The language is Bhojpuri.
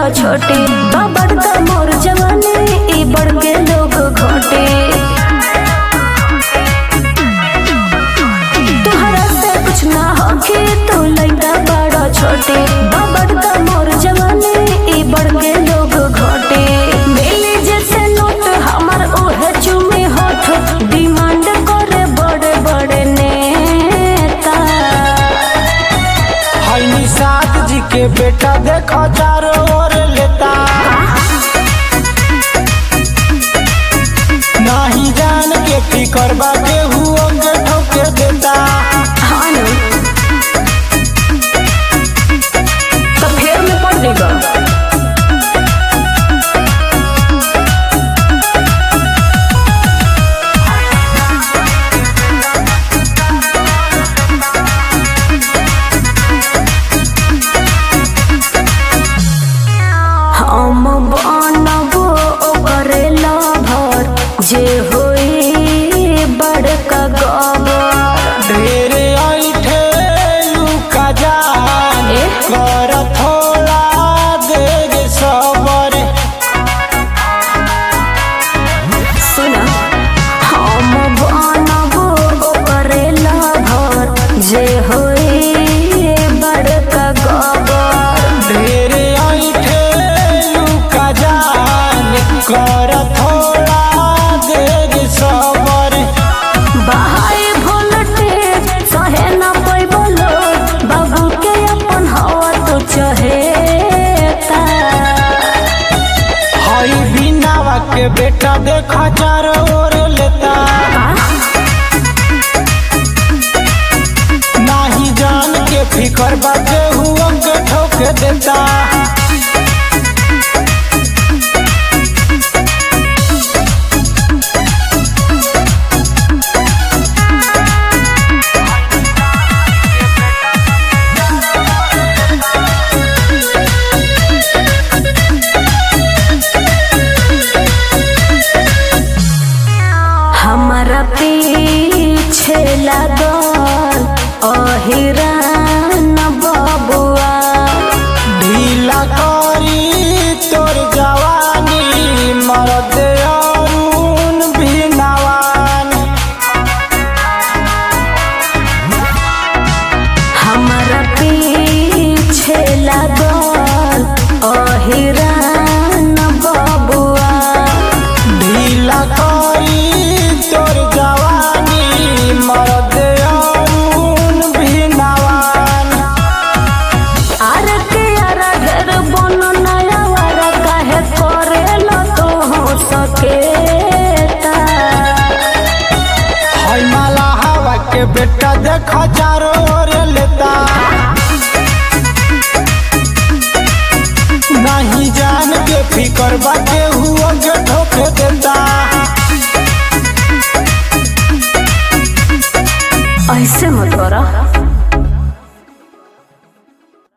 बड़ा छोटे बाबर त मोर जवानी ई बढ़ के लोग घोटे तुहरा से कुछ ना होके तू लइका बड़ा छोटे बाबर त मोर जवानी ई बढ़ के लोग घोटे मिली जैसे नोट हमर ओहे चुमे होठ डिमांड करे बड़े बड़े नेता है निषाद जी के बेटा देखो चारों ओर लेता नाही जान के फिकर बाटे हुओ के ठोके देता हाँ न। तो फेर में पड़ देगा हम बनबो ओकरे लभर जे होई बड़का गबर ढेरे ऐठे लुका जान ए? कर थोड़ा देगे सबर सुना हम बनबो ओकरे लभर जे होई बड़का गबर ढेरे ऐठे लुका जान कर थोड़ा देगे सबर बाहाई भोलटे सहे न पैबो लोग बाबू के अपन हवा तो चहेता हई बिनावा के बेटा देखा चारों ओर लेता नाही जान के फिकर बाटे हुआ के ठोके देता हमारा पीछे लागल अहिरान बबुआ ढीला करी तोर जवानी मरद अरुण भिनवान हमारा पीछे लागल अहिरान बबुआ ढीला करी तोर जवानी मरद अरुण भिनवान आर के आर ढेर बन नया वारा काहे करेला तो हो सकेता हई माला हवा के बेटा देखा चारों ओर लेता नहीं जान के फिकर बाटे